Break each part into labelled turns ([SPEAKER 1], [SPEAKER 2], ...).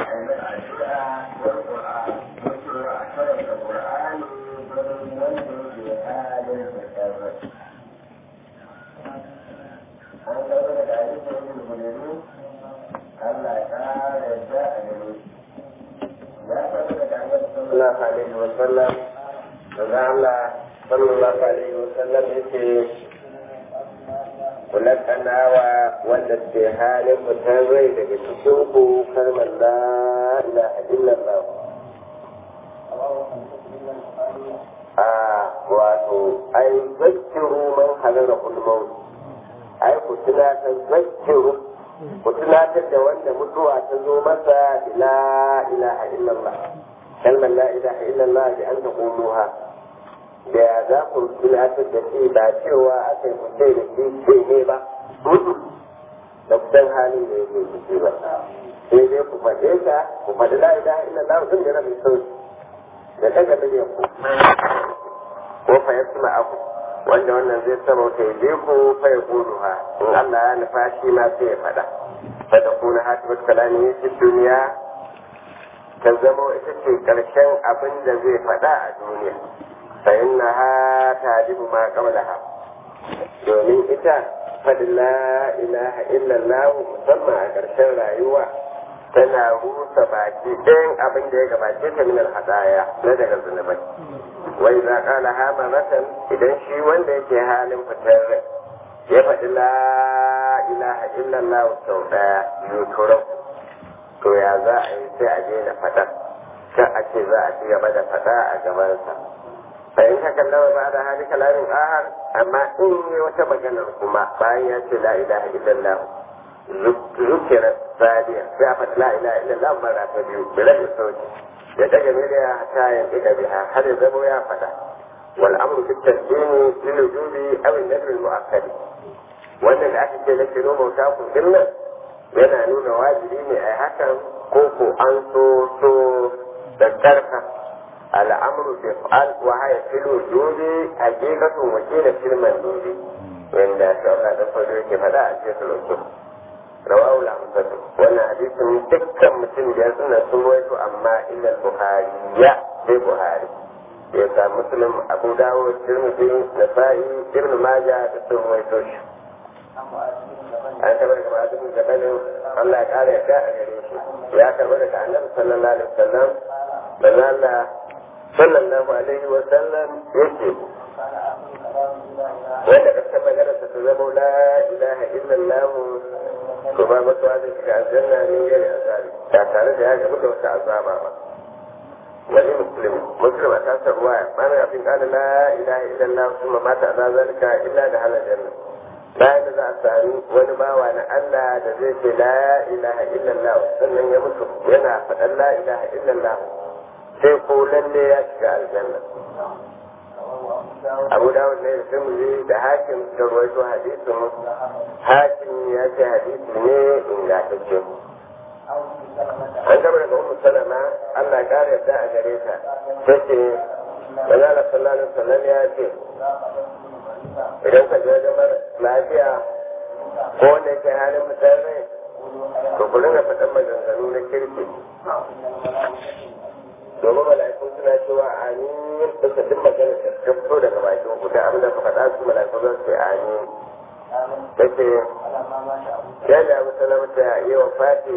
[SPEAKER 1] sallallahu alaihi wa sallam daga Allah sallallahu alaihi wa sallam yake kulakanawa wanda ke halin fitar rai daga cikin ku kalmar la ilaha illallah a wato ai zakkiru man halara ulmaut ai ku tunatar zakkiru ku tunatar da wanda mutuwa ta zo masa la ilaha illallah kalmar la ilaha illallah da an taquluha da ya za ku tunatar da shi ba cewa aka yi kuce da shi ce ne ba da kusan halin da yake ciki ba sai dai ku faɗe ta ku faɗi la ilaha illallah sun da rabin sauki da daga miliyan ku ko fa ya suna aku wanda wannan zai sabauta ya ku fa ya ha in Allah ya nufa shi ma sai ya faɗa fa da kuna hatimat kalami fi duniya ta zama ita ce ƙarshen abin da zai faɗa a duniya fa inna ha tadibu ma qablaha domin ita faɗi la ilaha illallah musamman a ƙarshen rayuwa tana rusa baki ɗayan abin da ya gabace ta min hadaya na daga zunubai wai za ƙala ha maratan idan shi wanda yake halin fitar rai ya faɗi la ilaha illallah sau ɗaya yuturan to ya za a yi sai a daina faɗa kan a ce za a ci gaba da faɗa a gabansa bayan haka lawa ba da hali kalamin ahar amma in yi wata maganar kuma bayan ya ce la ilaha illallah zukira sadiya sai a faɗi la ilaha illallah mara ta biyu bila da sauki ya daga miliya ta yin ida biha har ya zamo ya faɗa wal amru bi tasdini lil wujubi aw an-nadr al-mu'akkad wannan da aka ce na kiro mauta ku dinnan yana nuna wajibi ne a hakan ko ko an so so da karfa al'amru bi fa'al wa haya fil wujudi haqiqatun wa qila fil mandudi wanda Allah da fado yake fada a cikin rusul rawahu al-amsatu wannan hadisin dukkan mutum da suna sun rawaito amma illa bukhari ya sai buhari ya sa muslim abu dawud tirmidhi nasa'i ibn majah da sun rawaito shi an taɓa daga ma'azin jabalin Allah ya ƙara yadda a gare shi ya karɓa daga annabi sallallahu alaihi wasallam da Allah sallallahu alaihi wasallam yake wanda ƙarshen maganarsa ta zama la ilaha illallah to ba masu wani shiga aljanna ne gari azabi ba tare da ya gamu da wata azaba ba wani muslim muslim a tasar ruwa mana abin ƙana la ilaha illallah kuma mata a zalika illa da halar janna bayan da za a sami wani bawa na Allah da zai ce la ilaha illallah sannan ya mutu yana faɗan la ilaha illallah sai ko lalle ya shiga aljanna abu dawud ne da sun da hakim da ruwaito hadisin hakim ya ce hadisi ne ingantacce an gaba daga ummu salama Allah ya kare yadda a gare ta take manzala sallallahu alaihi wasallam ya ce idan ka je wajen lafiya ko wanda yake halin fitar rai to ku ringa faɗan maganganu na kirki domin mala'iku suna cewa amin bisa duk maganar da ta fito daga bakin ku da abin da ka faɗa su mala'iku za su ce amin take yadda abu salamata yi wa fati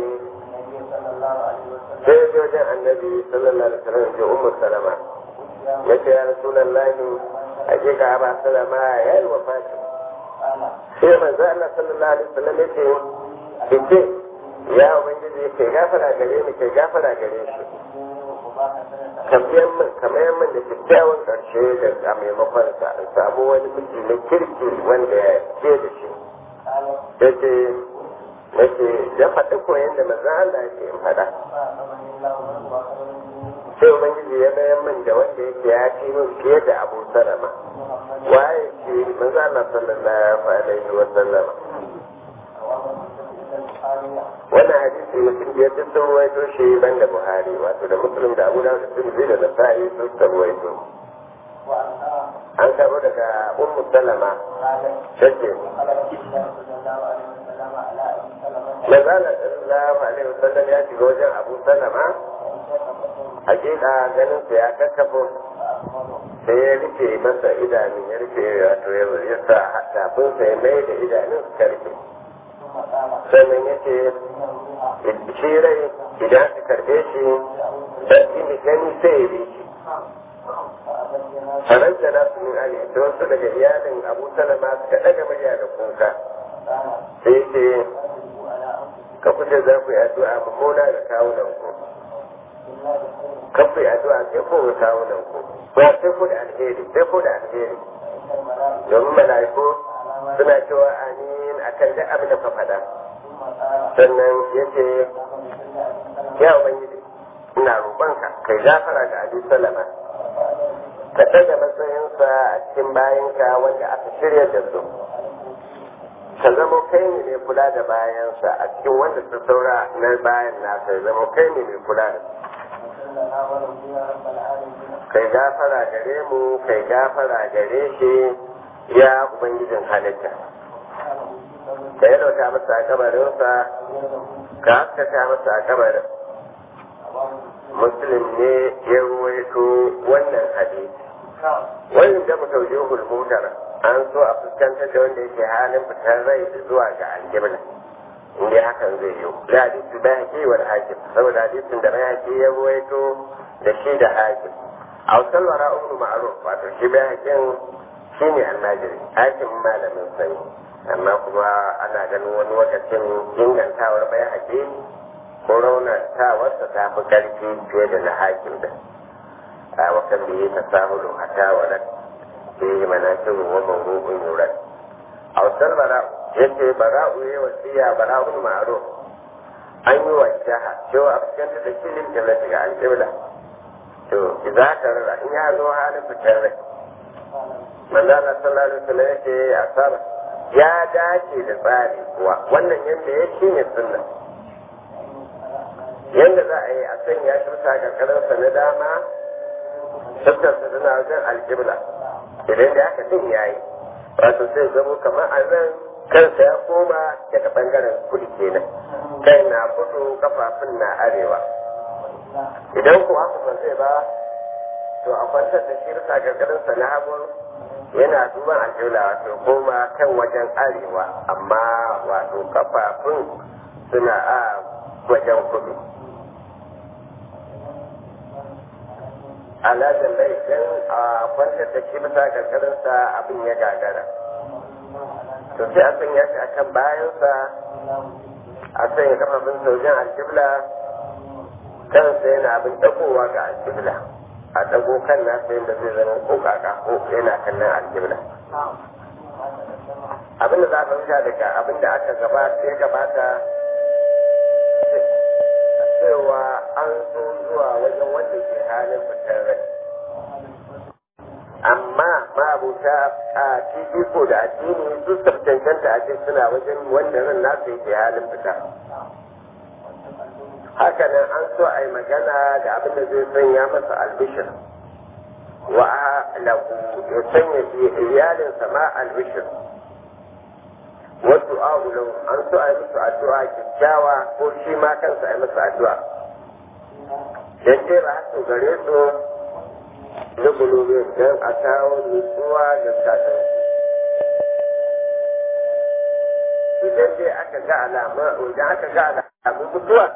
[SPEAKER 1] sai ya wajen annabi sallallahu alaihi wasallam ji ummu salama ya ce ya rasulallahi hakika ba salama ya yi wa fati sai manzo Allah sallallahu alaihi wasallam ya ce ce ya ubangiji ke gafara gare ni ke gafara gare shi kamar min kamar min da kyakkyawan karshe da a maimakon sa in samu wani miji na kirki wanda ya ce da shi da ce nake ya faɗi koyon da manzo Allah ya ce in faɗa sai ubangiji ya bayan min da wanda yake ya ci min fiye da abu salama waye ce manzo Allah sallallahu alaihi wa sallama wannan hadisi mutum biyar duk sun ruwaito shi ban da buhari wato da muslim da abu dawud da tirmidhi da nasa'i sun suka ruwaito an karbo daga ummu salama take Mazala sallallahu alaihi wasallam ya shiga wajen Abu Salama hakika ganin sa ya kakkafo sai ya rufe masa idanun ya rufe wato ya sa tafin sa ya mai da idanun su karfe sannan ya ce shi rai idan aka karbe shi sarki mai gani sai ya bi shi faranta na su min ali da wasu daga iyalin abu salama suka ɗaga murya da kuka sai ce ka kuce za ku yi addu'a mummuna da kawunan ku kan ku yi addu'a sai ko ga kawunan ku ba sai ko da alheri sai ko da alheri domin mala'iku suna cewa amin akan duk abin da ka faɗa sannan ya ce ya ubangiji ina roƙonka kai gafara ga abi salama ka daga matsayinsa a cikin bayanka wanda aka shirya da su ka zama kai ne mai kula da bayansa a cikin wanda su saura na bayan nasa ya zama kai ne mai kula da kai gafara gare mu kai gafara gare shi ya ubangijin halitta ka yi dauta masa a kabarinsa ka haskaka masa a kabarin muslim ne ya ruwaito wannan hadisi wannan da mu tauje hulmutar an so a fuskantar da wanda yake halin fitar rai zuwa ga aljibla inda hakan zai yi da hadisi bai haƙi wa hakim saboda hadisin da bai haƙi ya ruwaito da shi da hakim a wasan wara umru ma'ruf wato shi bai haƙin shi ne almajiri hakim malamin sani amma kuma ana ganin wani lokacin ingantawar bai haƙi ko raunatawarsa ta fi ƙarfi fiye da na hakim da a wakan da yi tasahulu a tawarar da yi manakin wa mawru'un yuran a wasan bara'u yace bara'u ya wasiya bara'u ma'ruf an yi wa jaha cewa a fuskanta da kilin da daga alƙibla to idza ka rara in ya zo halin fitar rai manzana sallallahu alaihi wasallam yake asaba ya dace da tsari kuwa wannan yanda ya shine sunna yadda za a yi a sanya shi bisa karkararsa na dama tattarsa tana wajen aljibla idan da aka din ya yi wato sai zamo kamar a nan kansa ya koma daga bangaren kudu kenan kai na kudu kafafun na arewa idan ko haka ba zai ba to a kwantar da shi bisa karkararsa na hagun yana duban aljibla wato koma kan wajen arewa amma wato kafafun suna a wajen kudu ala da laifin a kwantar da shi bisa karkarinsa abin ya gagara to sai a sanya shi a kan bayansa a sanya kafafin sojan aljibla kansa yana abin dagowa ga aljibla a dago kan nasa yadda zai zama ko kaka ko yana kallon aljibla abin da za a fahimta daga abin da aka gabata ya gabata cewa an so zuwa wajen wanda ke halin fitar rai amma ma'abuta a fifiko da addini su cancanta a cikin suna wajen wanda ran nasu yake halin fita haka nan an so a yi magana da abin da zai sanya masa albishir wa lahu ya sanya iyalinsa ma albishir wasu a'ulau an so a yi musu addu'a kyakkyawa ko shi ma kansa a yi musu addu'a dan dai ba su gare su na gulube don a kawo nutsuwa da satin idan dai aka ga alama idan aka ga alamun mutuwa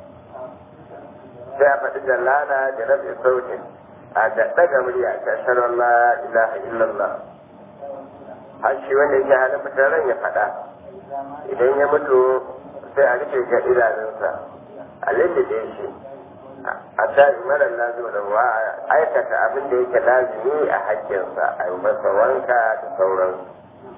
[SPEAKER 1] sai a faɗi jalala da rabe sautin a da ɗaga murya ta shanar la ilaha illallah har shi wanda yake halin fitar ran ya faɗa idan ya mutu sai a rufe ga idanunsa a lullube shi a tari mara lazima da ruwa aikata abin da yake lazimi a hakkinsa a yi masa wanka da sauransu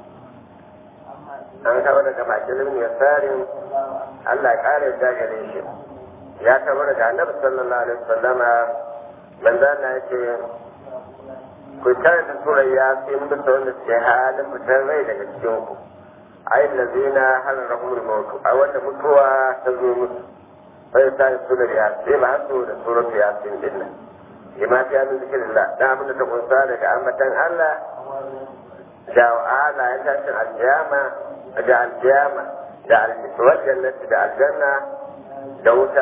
[SPEAKER 1] an kawo daga bakin ya tsarin Allah ƙara da gare shi ya kawo daga annabi sallallahu alaihi wasallama manzo Allah yake ku karanta surar yasin bisa wanda suke halin fitar rai daga cikin ku ayin lazina halarahumul mautu a wanda mutuwa ta zo musu sai ta yi surar yasin ba hasu da surar yasin din nan lima fi yamin zikirillah da abin da ta kunsa daga ambatan Allah da ala ya tashin aljiyama da aljiyama da aljannati da aljanna da wuta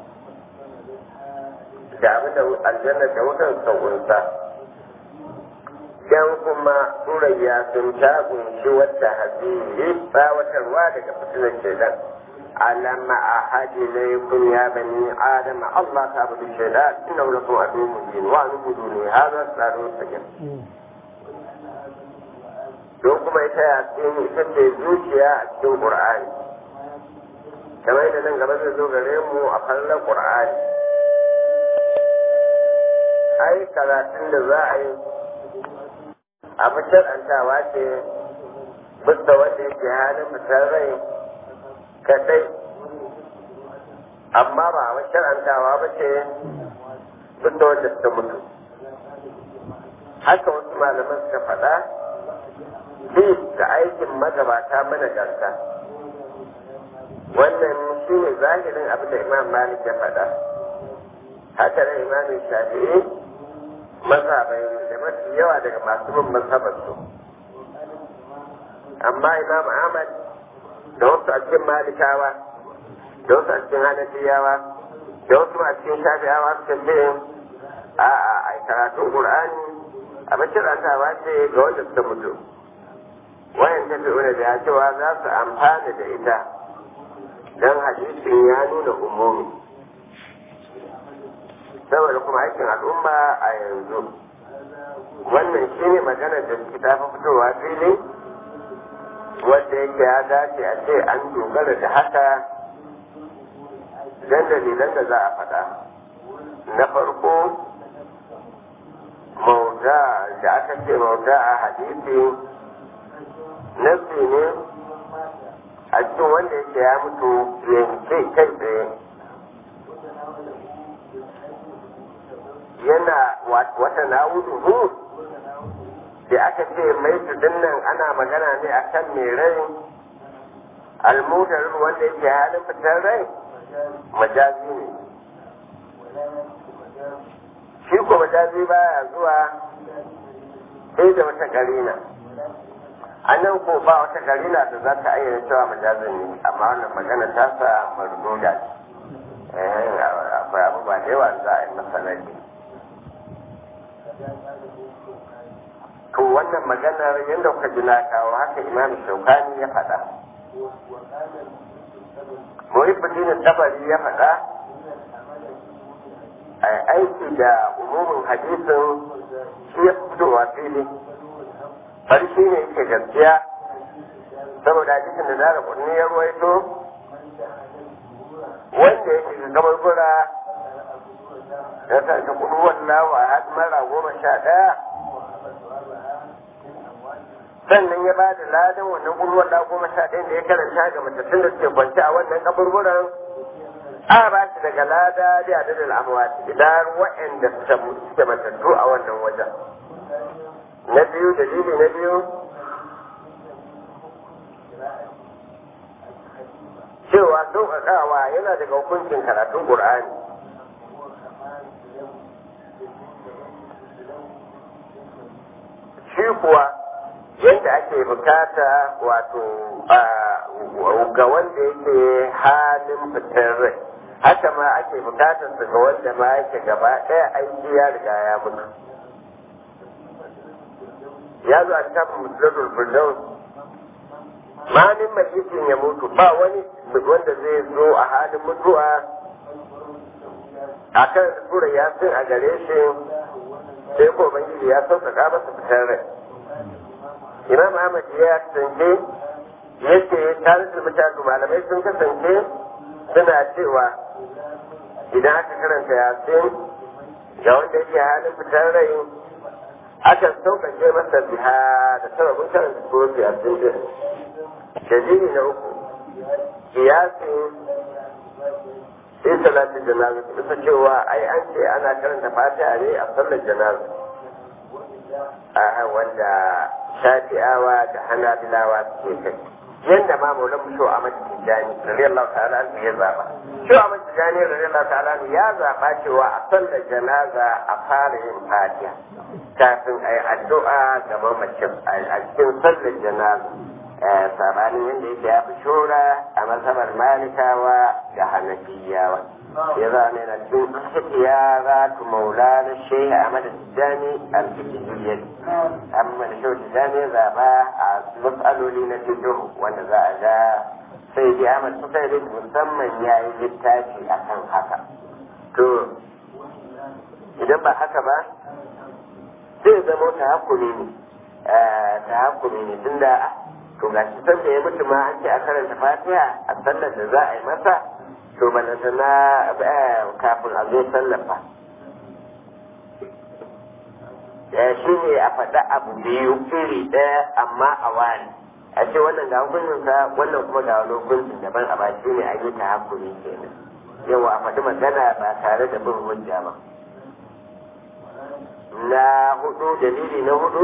[SPEAKER 1] da abin da aljanna da wutan sauƙunsa dan kuma turayya sun ta kunshi wata hadiri tsawatarwa daga fitilar shaidan ألم أحد إليكم يا بني آدم الله تعبد الشيطان إنه لكم عدو مبين وأن اعبدوني هذا صراط مستقيم don kuma ita yasin ita ce zuciya a cikin ƙur'ani kamar yadda nan gaba zai zo gare mu a fallon ƙur'ani ai karatun da za a yi abu shar'antawa ce bisa wanda yake halin fitar rai kadai amma ba wa shar'antawa ba ce bisa wanda suka mutu haka wasu malaman suka faɗa bi da aikin magabata mana gasa wannan shi ne zahirin abin da imam malik ya faɗa haka da imam shafi'i mazhabai da mafi yawa daga masu bin mazhabarsu amma imam ahmad da wasu a cikin malikawa da wasu a cikin hanafiyawa da wasu a cikin shafi'awa suka ce a a karatun qur'ani a bashirantawa ce ga wanda suka mutu wayan tafi'una da cewa za su amfana da ita don hadisin ya nuna umumi saboda kuma aikin al'umma a yanzu wannan shi ne maganar da suke ta fitowa fili wanda yake ya dace a ce an dogara da haka don dalilan da za a faɗa na farko mauda da aka ce mauda a hadisi nasi ne a cikin wanda yake ya mutu yanke kai tsaye yana wata na'uduhu da aka ce mai nan ana magana ne a kan mai rai almudar wanda yake halin fitar rai majazi ne shi ko majazi baya zuwa sai da wata karina a nan ko ba wata karina da za ta ayyana cewa majazin ne amma wannan magana ta sa mardoda ce akwai abubuwa da yawa za a yi masanari to wannan maganar yadda kuka ji na kawo haka imam shaukani ya faɗa muhibbuddin tabari ya faɗa a aiki da umumin hadisin shi ya fitowa fili bari shi ne yake gaskiya saboda hadisin da zara kunni ya ruwaito wanda ya shiga gabar gura ya sa shi kudu wallahu a hadmara goma sha ɗaya sannan ya ba da ladan wannan gurwar da goma sha ɗaya da ya karanta ga matattun da suke kwance a wannan kaburburan a ba shi daga lada da adadin amwati idan waɗanda suke matattu a wannan wajen na biyu dalili na biyu cewa sauƙaƙawa yana daga hukuncin karatun ƙur'ani shi kuwa yadda ake bukata wato ga wanda yake halin fitar rai haka ma ake bukatar su ga wanda ma yake gaba ɗaya aiki ya riga ya mutu ya zo a cikin musulun firdaus malin majisin ya mutu ba wani wanda zai zo a halin mutuwa a kan sura yasin a gare shi sai ko bangiji ya sauƙaƙa masa fitar rai imam ahmad ya kasance yace tare da mutane malamai sun kasance suna cewa idan aka karanta yasin ga wanda yake halin fitar rai akan sauƙaƙe masa biha da sababin karanta surat yasin din dalili na uku kiyasi sai salatin janaza bisa cewa ai an ce ana karanta fatiha ne a sallar janaza a wanda shafi'awa da hanabilawa suke kai yadda ma maulan mu sho Ahmad Tijani radiyallahu ta'ala anhu ya zaba sho Ahmad Tijani radiyallahu ta'ala anhu ya zaba cewa a sallar janaza a fara yin fatiha kafin a yi addu'a ga mamacin a cikin sallar janaza sabanin yadda yake ya fi shura a mazhabar malikawa da hanafiyawa ya zama yana cikin ikhtiya za tu maula na shehi ahmad tijani al-fikihiyyah amma da shehu tijani ya zaba a matsaloli na fiqh wanda za a ga sai dai ahmad sukairi musamman ya yi littafi akan haka to idan ba haka ba zai zama ta hakuri ne ta hakuri ne tunda to ga shi san da ya mutu ma an ce a karanta fatiha a sallar da za a yi masa to balanta na kafin a zo sallar ba shi ne a faɗa abu biyu iri ɗaya amma a wani a ce wannan ga hukuncinsa wannan kuma ga wani hukuncin daban a ba shi ne a yi ta hakuri kenan yawa a faɗi magana ba tare da bin hujja ba na hudu dalili na hudu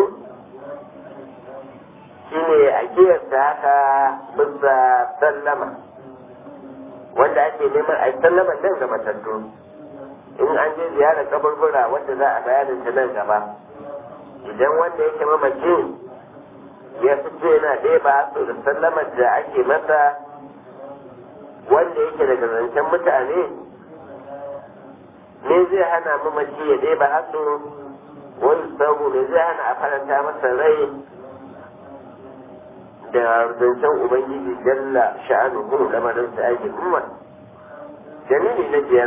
[SPEAKER 1] shine a kiyasta haka bisa sallama wanda ake neman a sallama nan ga matattu in an je ziyarar kaburbura wanda za a bayanin ta nan gaba idan wanda yake mamaci ya fice yana ɗaya ba su da sallamar da ake masa wanda yake daga zancen mutane me zai hana mamaci ya ɗaya ba hasu wani sabu me zai hana a faranta masa rai da zancen ubangiji jalla sha'anuhu lamarin sa ake umma dalili na biyar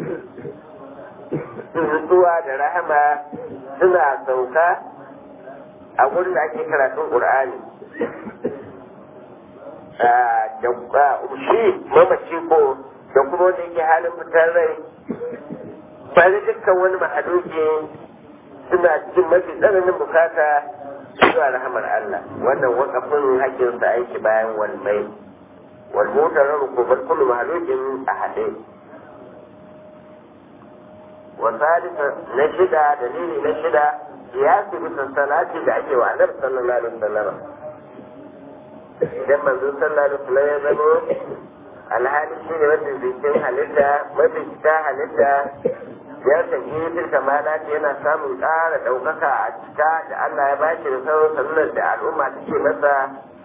[SPEAKER 1] nutsuwa da rahama suna sauka a gurin da ake karatun ƙur'ani da shi mamaci ko da kuma wanda yake halin fitar rai ba da dukkan wani mahaluki suna cikin mafi tsananin bukata zuwa rahamar Allah wannan wakafin hakkinsa aiki bayan walmai walmotar ko bar kullu mahalukin a haɗe wasalisa na shida dalili na shida ya fi bisa salati da ake wa annabi sallallahu alaihi wasallam idan manzo sallallahu alaihi wasallam ya zamo alhali shi ne mafi bikin halitta mafi ta halitta ya tafi fil kamalati yana samun ƙara ɗaukaka a cika da Allah ya bashi da sauran sallar da al'umma take masa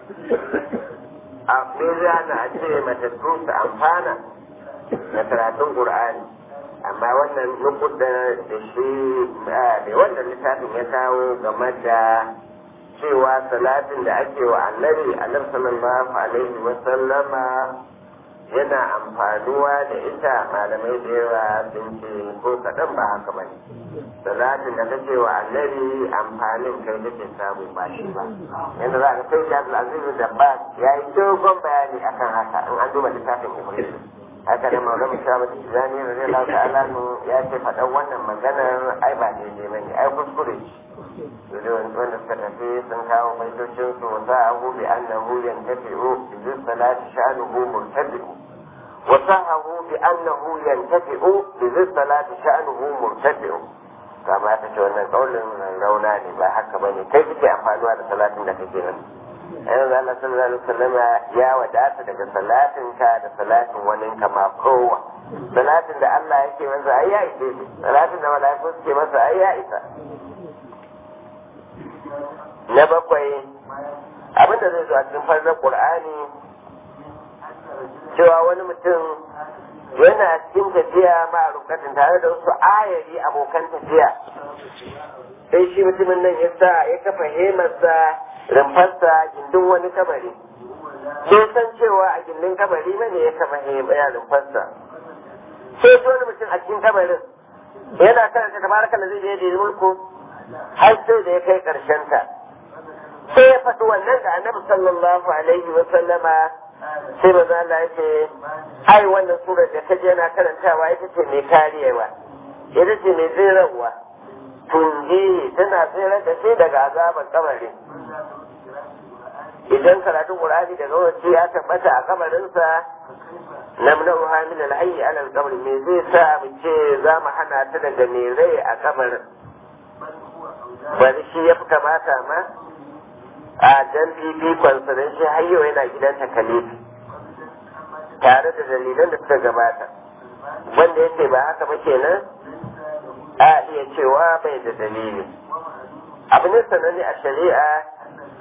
[SPEAKER 1] a na a ce matattu su amfana da karatun Qur'ani amma wannan nukuda da shi da wannan littafin ya kawo game da cewa salatin da ake wa annabi annabi sallallahu alaihi wa sallama yana amfanuwa da ita malamai da yawa sun ce ko kaɗan ba haka ba ne salatin da kake wa annabi amfanin kai kake samu ba shi ba yadda za ka kai shi azizu da ba ya yi dogon bayani akan haka in an duba littafin ibrahim haka da maulama shabu da tijani da zai lauta alanu ya ce faɗan wannan maganar ai ba daidai ba ne ai kuskure ce wanda suka tafi sun kawo baitocin su wa sa'ahu bi annahu yantafi'u bi zissalati sha'nuhu murtabi'u wa sa'ahu bi annahu yantafi'u bi zissalati sha'nuhu murtabi'u kama ta ce wannan kaulin rauna ne ba haka bane kai kike amfanuwa da salatin da kake nan yanzu Allah sallallahu alaihi wasallam ya wadata daga salatin ka da salatin wani kama kowa salatin da Allah yake masa ai ya isa salatin da mala'iku suke masa ai ya isa na bakwai abinda zai zo a cikin farzar qur'ani cewa wani mutum yana cikin tafiya ma rukatin tare da wasu ayari abokan tafiya sai shi mutumin nan ya sa ya kafa hemarsa rumfarsa gindin wani kabari sai san cewa a gindin kabari ne ya kafa hemar rumfarsa sai wani mutum a cikin kabarin yana karanta tabaraka da zai je da mulku har sai da ya kai karshen ta sai ya faɗi wannan da annabi sallallahu alaihi wa sallama sai maza Allah ya ce ai wannan surar da kaje yana karantawa ita ce mai karewa ita ce mai tsirarwa tunji tana tsirar da shi daga azaban kamarin idan karatun qur'ani daga wace ya tabbata a kamarinsa namna'uha min al-hayy ala al-qabr me zai sa mu ce za mu hana ta daga mai rai a kamarin bari shi ya fi kamata ma a dan fifikonsa don shi har yau yana gidan takalifi tare da dalilan da suka gabata wanda yake ba haka ba kenan a iya cewa bai da dalili abu ne sananne a shari'a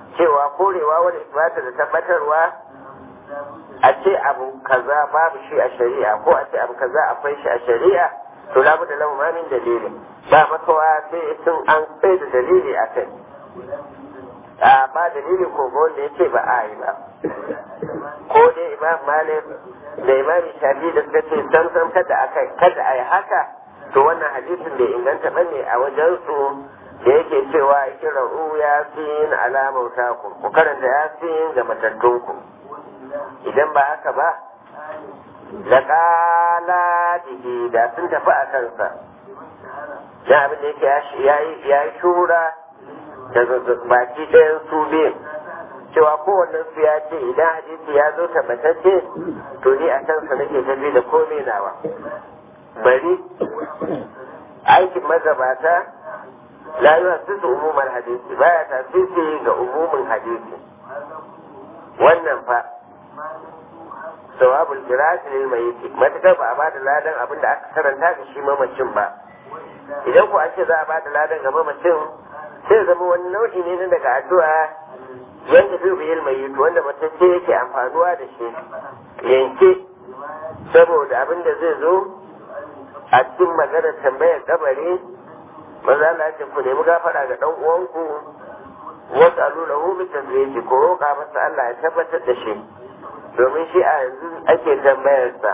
[SPEAKER 1] cewa korewa wani isbata da tabbatarwa a ce abu kaza babu shi a shari'a ko a ce abu kaza akwai shi a shari'a to labu da lahu min dalili ba makawa sai sun an tsaye da dalili a kai a ba dalili ko ga wanda ya ce ba a yi ba ko dai imam malik da imam shafi da suka ce sam sam kada aka kada a yi haka to wannan hadisin bai inganta bane a wajen su da yake cewa kira'u yasin alamar taku ku karanta yasin ga matattunku idan ba haka ba da kala dihi da sun tafi a kansa ya abin da yake ya yi shura daga baki ɗayan su biyu cewa kowannen su ya ce idan hadisi ya zo tabbatacce to ni a kansa nake tafi da komai nawa bari aikin magabata la yi wasu umumar hadisi baya tasiri ga umumin hadisi wannan fa sawabul firasi lil mayyit matakar ba a ba da ladan abin da aka karanta ga shi mamacin ba idan ku an ce za a ba da ladan ga mamacin sai zama wani nau'i ne na daga addu'a yanda fi biyar mayyit wanda matacce yake amfanuwa da shi yanke saboda abin da zai zo a cikin maganar tambayar kabari maza Allah ce ku nemi gafara ga dan uwanku wasu alula hu bi tasbihi ko roƙa masa Allah ya tabbatar da shi domin shi a yanzu ake tambayar sa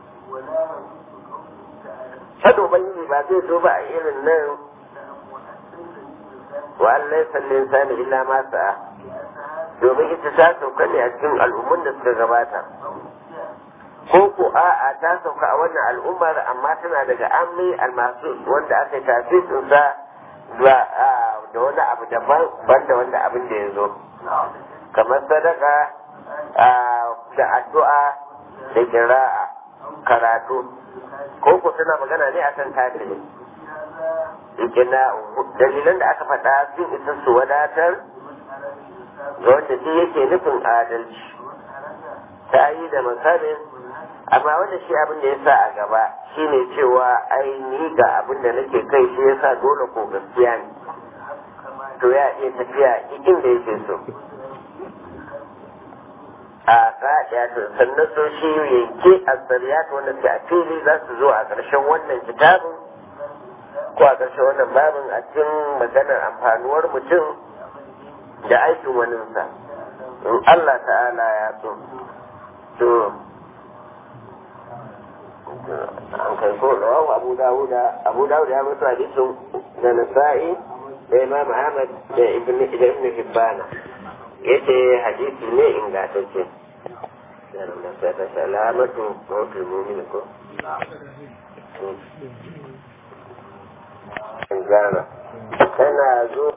[SPEAKER 1] Hado ubangiji ba zai zo ba a irin nan wa Allah sallin sani illa ma sa'a domin ita ta sauka ne a cikin al'ummun da suka gabata ko ko a'a ta sauka a wannan al'ummar amma tana daga ammi almasu wanda aka yi tasirin sa da wani abu daban banda wanda abin da ya zo kamar sadaka da addu'a da kira'a karatu ko ko tana magana ne akan kafiri ikina dalilan da aka faɗa sun isa su wadatar ga wanda shi yake nufin adalci ta yi da masarin amma wanda shi abin da ya sa a gaba shine cewa ai ni ga abin da nake kai shi ya sa dole ko gaskiya ne to ya iya tafiya inda yake so a kaɗaya to sannan so shi yanke a tsariyata wanda ke a fili za su zo a ƙarshen wannan kitabin ko a ƙarshen wannan babin a cikin maganar amfanuwar mutum da aikin waninsa in Allah ta'ala ya so to an kai ko rawahu abu dawuda abu dawuda ya mutu hadisin da nasa'i da imam ahmad da ibn ibn hibbana yace hadisi ne ingantacce da ta salamatu mawtul mu'min ko Gana. Tana zo